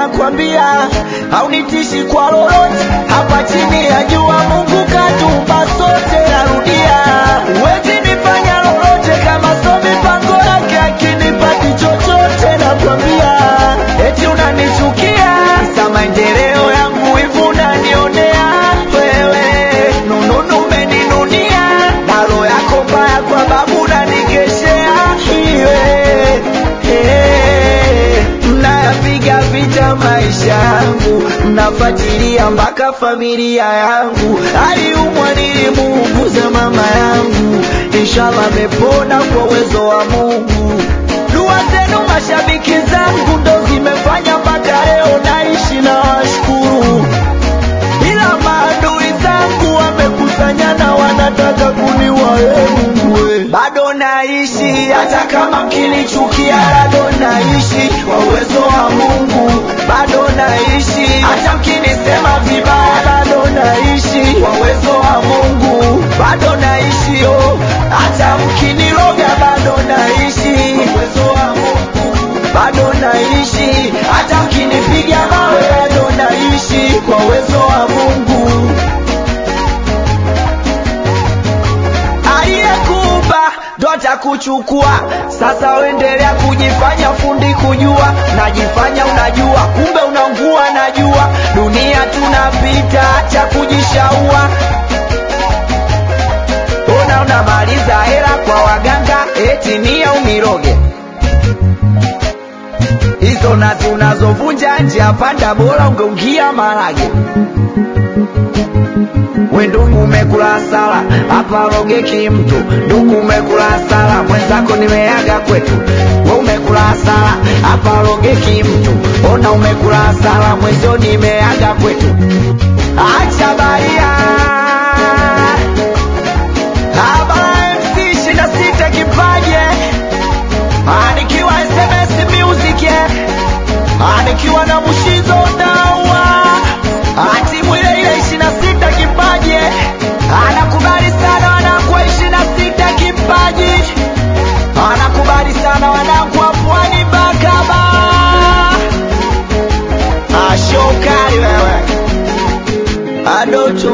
nakwambia haunitishi kwa lolote hapa chini ya jua Mungu katumba sote narudia huwezi nifanya lolote kama so mipango yake akinipati chochote nakwambia eti unanichukia sa maendeleo yangu hivi unanionea wewe nununu umeninunia na roho yako mbaya kwa babu unanigeshea iwe Eh, mnayapiga vita maisha yangu mnafuatilia mpaka familia yangu aliumwa nilimuuguza mama yangu inshallah amepona kwa uwezo wa mungu dua zenu mashabiki zangu ndo zimefanya mpaka leo naishi na washukuru ila maadui zangu wamekusanyana wanataka kuniua ee Mungu we. bado naishi hata kama mkinichukia bado naishi kwa uwezo wa Mungu bado naishi hata mkinisema vibaya bado naishi kwa uwezo wa Mungu bado naishi oh. hata mkiniroga bado naishi kwa uwezo wa Mungu bado naishi hata mkinipiga mawe bado naishi kwa uwezo wa Mungu aliyekuumba ndo atakuchukua sasa uendelea kujifanya fundi kujua najifanya unajua kumbe unaungua najua dunia tunapita acha kujishaua ona unamaliza hela kwa waganga eti nia uniroge hizo nazi unazovunja njia panda bora ungeungia marage we ndugu umekula hasara hapa rogeki mtu ndugu umekula hasara mwenzako nimeaga kwetu we umekula hasara hapa rogeki mtu ona umekula hasara mwenzio nimeaga kwetu acha baria habara mc ishina sita kipaje anikiwa sms music eh. anikiwa na mushizo dawa timu ile ile ishina sita kipaji anakubali sana wanangu wa ishina sita kipaji anakubali sana wanangu wa pwani bakaba ashokali wewe adocho